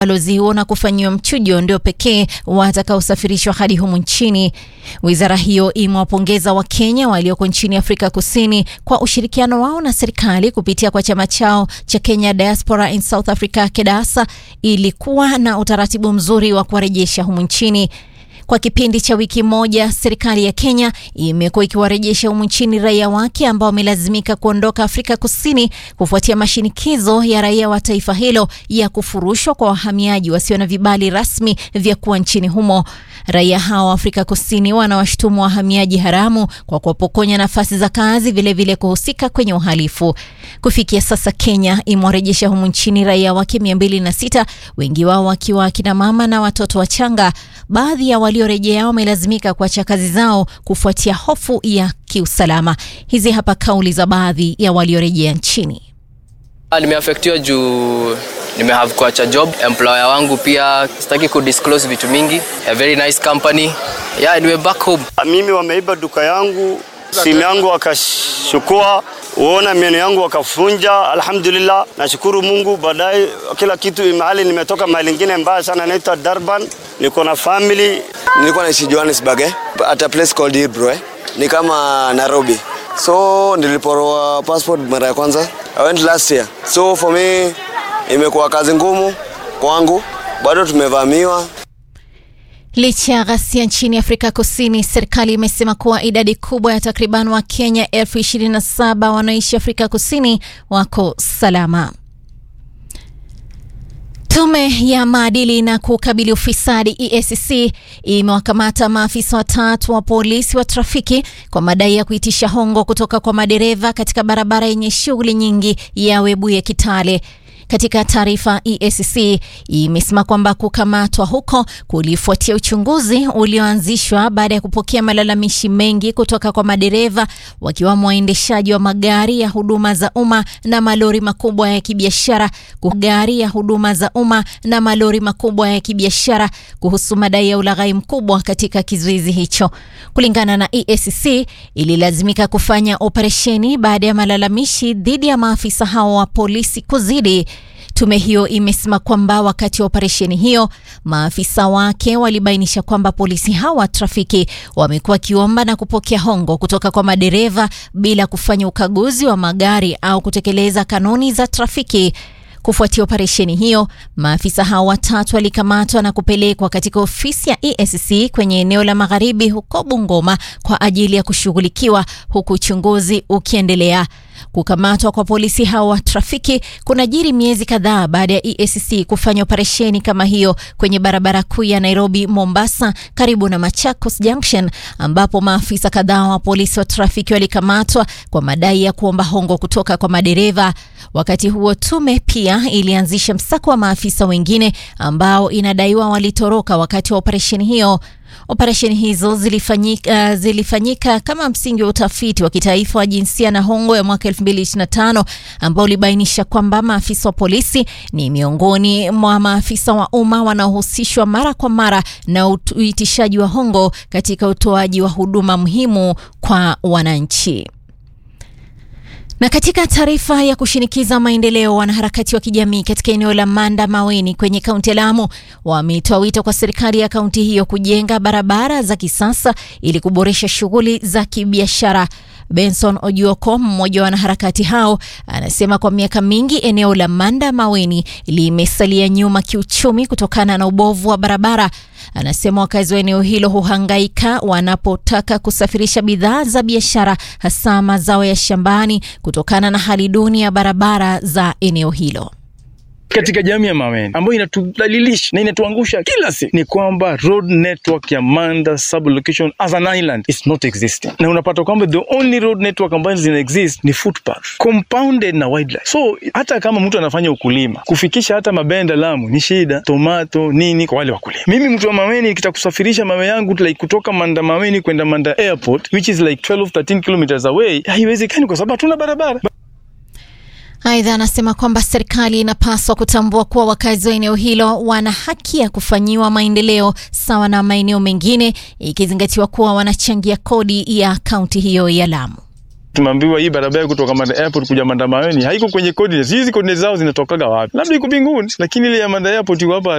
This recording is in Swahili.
balozi huo na kufanyiwa mchujo ndio pekee watakaosafirishwa hadi humu nchini. Wizara hiyo imewapongeza Wakenya walioko nchini Afrika Kusini kwa ushirikiano wao na serikali kupitia kwa chama chao cha Kenya Diaspora in South Africa KEDASA ili kuwa na utaratibu mzuri wa kuwarejesha humu nchini. Kwa kipindi cha wiki moja, serikali ya Kenya imekuwa ikiwarejesha humu nchini raia wake ambao wamelazimika kuondoka Afrika Kusini kufuatia mashinikizo ya raia wa taifa hilo ya kufurushwa kwa wahamiaji wasio na vibali rasmi vya kuwa nchini humo. Raia hao wa Afrika Kusini wanawashutumu wahamiaji haramu kwa kuwapokonya nafasi za kazi, vilevile kuhusika kwenye uhalifu. Kufikia sasa, Kenya imewarejesha humu nchini raia wake mia mbili na sita, wengi wao wakiwa akina mama na watoto wachanga. Baadhi ya waliorejea wamelazimika kuacha kazi zao kufuatia hofu ya kiusalama. Hizi hapa kauli za baadhi ya waliorejea nchini. Nimeafektiwa juu nimehave kuacha job. Employer wangu pia sitaki kudisclose vitu mingi. A very nice company. Yeah, niwe back home. Mimi wameiba duka yangu, simu yangu wakashukua, uona meno yangu wakafunja. Alhamdulillah, nashukuru Mungu. Baadaye kila kitu mahali nimetoka mahali ingine mbaya sana, naitwa Durban, niko na family. Nilikuwa naishi Johannesburg eh, at a place called Hillbrow eh. Ni kama Nairobi. So niliporoa passport mara ya kwanza. I went last year. So for me imekuwa kazi ngumu kwangu, bado tumevamiwa. Licha ya ghasia nchini Afrika Kusini, serikali imesema kuwa idadi kubwa ya takriban Wakenya elfu ishirini na saba wanaoishi Afrika Kusini wako salama. Tume ya maadili na kukabili ufisadi EACC imewakamata maafisa watatu wa polisi wa trafiki kwa madai ya kuitisha hongo kutoka kwa madereva katika barabara yenye shughuli nyingi ya Webuye Kitale. Katika taarifa, EACC imesema kwamba kukamatwa huko kulifuatia uchunguzi ulioanzishwa baada ya kupokea malalamishi mengi kutoka kwa madereva wakiwamo waendeshaji wa magari ya huduma za umma na malori makubwa ya kibiashara, gari ya huduma za umma na malori makubwa ya kibiashara kuhusu madai ya ulaghai mkubwa katika kizuizi hicho. Kulingana na EACC, ililazimika kufanya operesheni baada ya malalamishi dhidi ya maafisa hao wa polisi kuzidi. Tume hiyo imesema kwamba wakati wa operesheni hiyo maafisa wake walibainisha kwamba polisi hawa wa trafiki wamekuwa wakiomba na kupokea hongo kutoka kwa madereva bila kufanya ukaguzi wa magari au kutekeleza kanuni za trafiki. Kufuatia operesheni hiyo, maafisa hao watatu walikamatwa na kupelekwa katika ofisi ya EACC kwenye eneo la magharibi huko Bungoma kwa ajili ya kushughulikiwa huku uchunguzi ukiendelea. Kukamatwa kwa polisi hao wa trafiki kunajiri miezi kadhaa baada ya EACC kufanya operesheni kama hiyo kwenye barabara kuu ya Nairobi Mombasa, karibu na Machakos Junction, ambapo maafisa kadhaa wa polisi wa trafiki walikamatwa kwa madai ya kuomba hongo kutoka kwa madereva. Wakati huo, tume pia ilianzisha msako wa maafisa wengine ambao inadaiwa walitoroka wakati wa operesheni hiyo. Operesheni hizo zilifanyika, uh, zilifanyika kama msingi wa utafiti wa kitaifa wa jinsia na hongo ya mwaka 2025 ambao ulibainisha kwamba maafisa wa polisi ni miongoni mwa maafisa wa umma wanaohusishwa mara kwa mara na uitishaji wa hongo katika utoaji wa huduma muhimu kwa wananchi. Na katika taarifa ya kushinikiza maendeleo, wanaharakati wa kijamii katika eneo la Manda Maweni kwenye kaunti ya Lamu wametoa wito kwa serikali ya kaunti hiyo kujenga barabara za kisasa ili kuboresha shughuli za kibiashara. Benson Ojuoko, mmoja wa wanaharakati hao, anasema kwa miaka mingi eneo la Manda Maweni limesalia nyuma kiuchumi kutokana na ubovu wa barabara. Anasema wakazi wa eneo hilo huhangaika wanapotaka kusafirisha bidhaa za biashara, hasa mazao ya shambani, kutokana na hali duni ya barabara za eneo hilo. Katika jamii ya Maweni ambayo inatudhalilisha na inatuangusha kila siku ni kwamba road network ya Manda sublocation as an island is not existing, na unapata kwamba the only road network ambayo zina exist ni footpath compounded na wildlife. So hata kama mtu anafanya ukulima kufikisha hata mabenda Lamu ni shida, tomato nini kwa wale wakulima. Mimi mtu wa Maweni nikitaka kusafirisha mawe yangu like kutoka Manda Maweni kwenda Manda airport which is like 12 13 kilometers away, haiwezekani kwa sababu hatuna barabara. Aidha, anasema kwamba serikali inapaswa kutambua kuwa wakazi wa eneo hilo wana haki ya kufanyiwa maendeleo sawa na maeneo mengine, ikizingatiwa kuwa wanachangia kodi ya kaunti hiyo ya Lamu. Tumeambiwa hii barabara kutoka Manda Airport kuja Manda Mayoni haiko kwenye coordinates. Hizi coordinates zao zinatokaga wapi? Labda iko mbinguni, lakini ile ya Manda Airport iko hapa